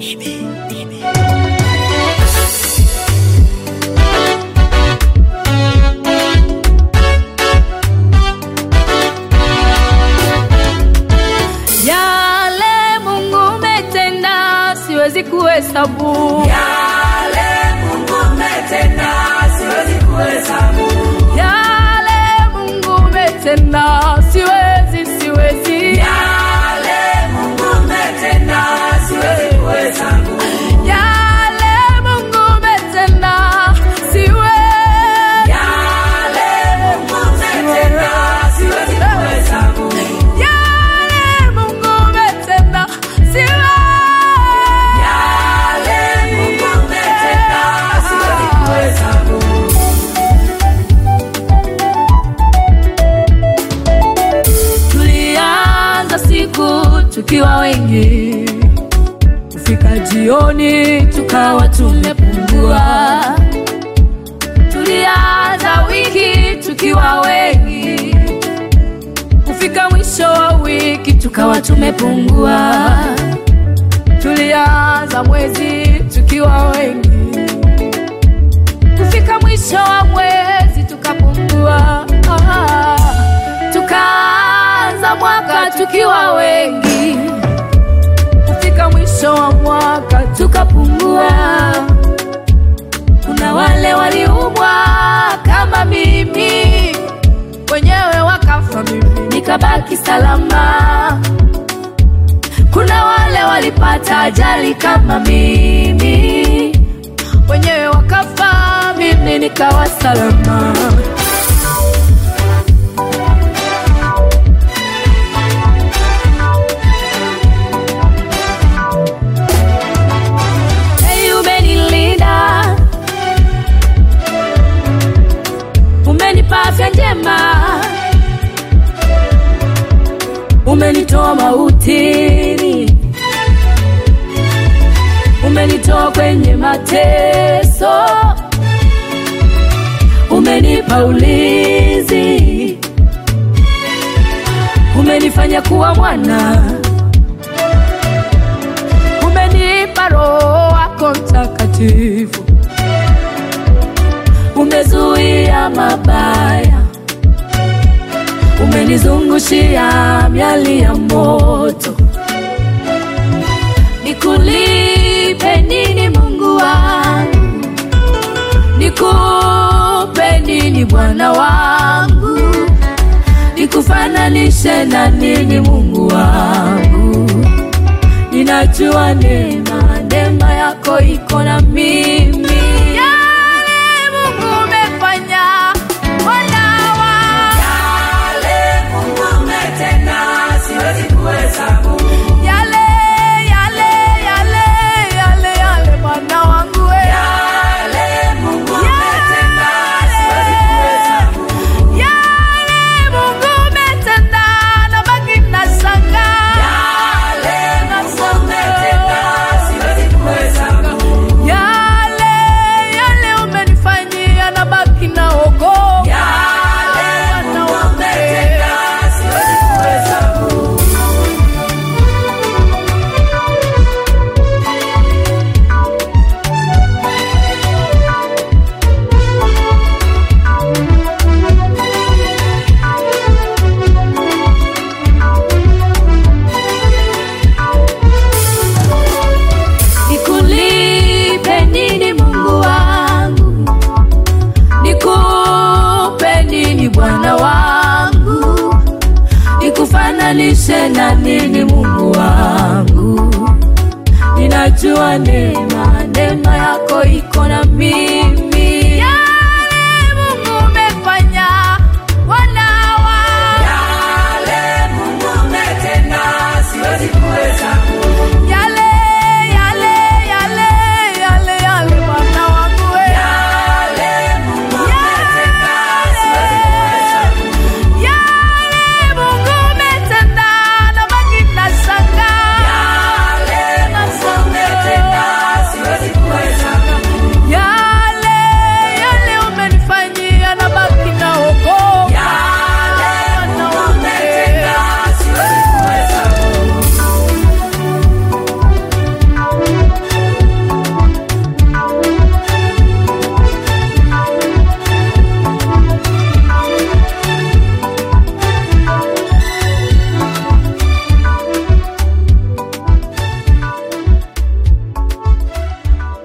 Yale Mungu umetenda siwezi kuhesabu. Yale Mungu umetenda siwezi kuhesabu. Yale Mungu umetenda siwezi, siwezi. Yale Mungu umetenda siwezi kuhesabu. Yale Mungu umetenda siwezi. Yale Mungu umetenda siwezi kuhesabu. Yale Mungu umetenda siwezi. Yale Mungu umetenda siwezi kuhesabu. Tulianza siku tukiwa wengi, kufika jioni tukawa tumepungua. Tulianza wiki tukiwa wengi, kufika mwisho wa wiki tukawa tumepungua. Tulianza mwezi tukiwa wengi, kufika mwisho wa mwezi tukapungua. Ah, tukaanza mwaka tukiwa wengi, kufika mwisho wa mwaka tukapungua. Kuna wale waliumwa kama mimi, wenyewe wakafa, mimi nikabaki salama. Kuna wale walipata ajali kama mimi, wenyewe wakafa, mimi nikawa salama. Hey, umenilinda, umenipa afya njema, umenitoa mautini, umenitoa kwenye mateso, umenipa ulinzi, umenifanya kuwa mwana umenipa Roho wako Mtakatifu, umezuia mabaya, umenizungushia miali ya moto. Nikulipe nini Mungu wangu? Nikupe nini Bwana wangu? Nikufananishe na nini Mungu wangu? ninajua neema neema yako iko na mimi. Yale Mungu umefanya, Bwana wangu. Yale Mungu umetenda siwezi kuhesabu. Yale, yale, yale, yale, yale, Bwana wangu we. Yale Mungu umetenda siwezi kuhesabu. Yale Mungu umetenda, nabaki nashangaa. Yale Mungu umetenda siwezi kuhesabu. Yale, yale umenifanyia, nabaki naogopa. Yale Mungu umetenda siwezi kuhesabu. Nikulipe nini Mungu wangu? Nikupe nini Bwana wangu? Nikufananishe na nini Mungu wangu? Ninajua neema, neema yako iko na mimi. Yale Mungu umefanya, Bwana wangu. Yale Mungu umetenda siwezi kuhesabu.